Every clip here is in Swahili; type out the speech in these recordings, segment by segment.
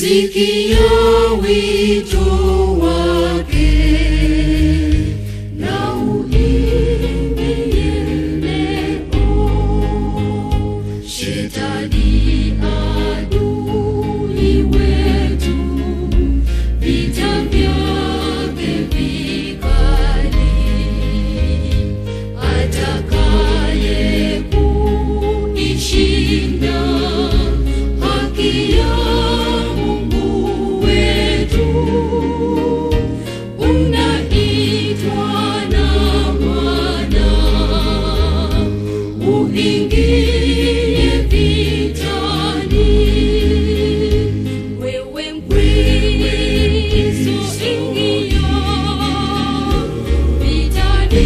sikia wito wake na uingie leo. Shetani adui wetu, vita vyake vikali, atakaye kuishinda haki ya Mungu wetu unaitwa na Bwana, uingie vitani. Wewe Mkristo, ingia vitani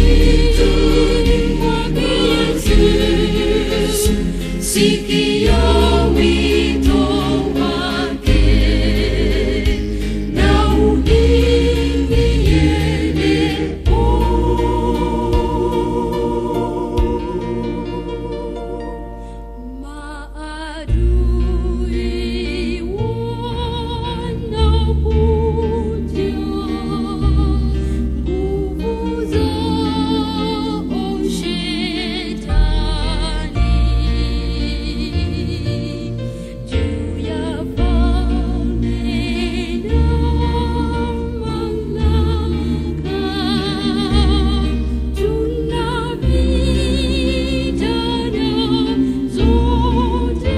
mwake Yesu, sikia wito wake na uingie Maadui wanakuja, nguvu zao shetani, juu ya falme na mamlaka, tunapigana zote.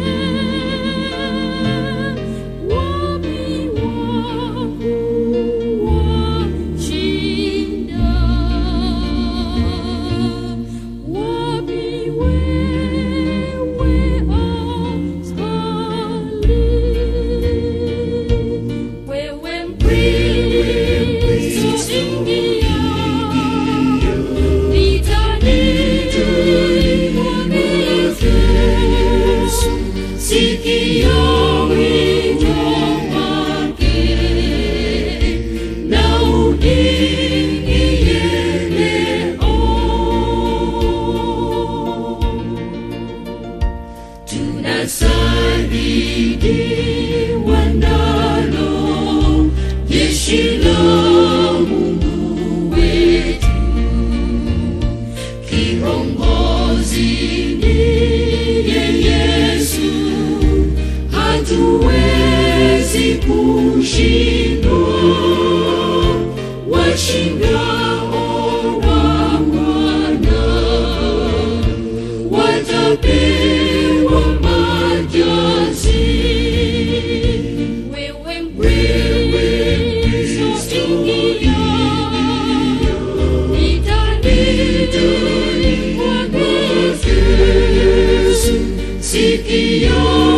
Wapi wangu washinda? Wapi wewe askari? Wewe Mkristo, ingia vitani mwake Yesu, sikia wito wake na uingie leo. Tunasaidiwa nalo jeshi la Mungu wetu, kiongozi ndiye Yesu, hatuwezi kushindwa, washindao wa Bwana watapewa majazi. Wewe Mkristo, ingia vitani mwake Yesu, sikia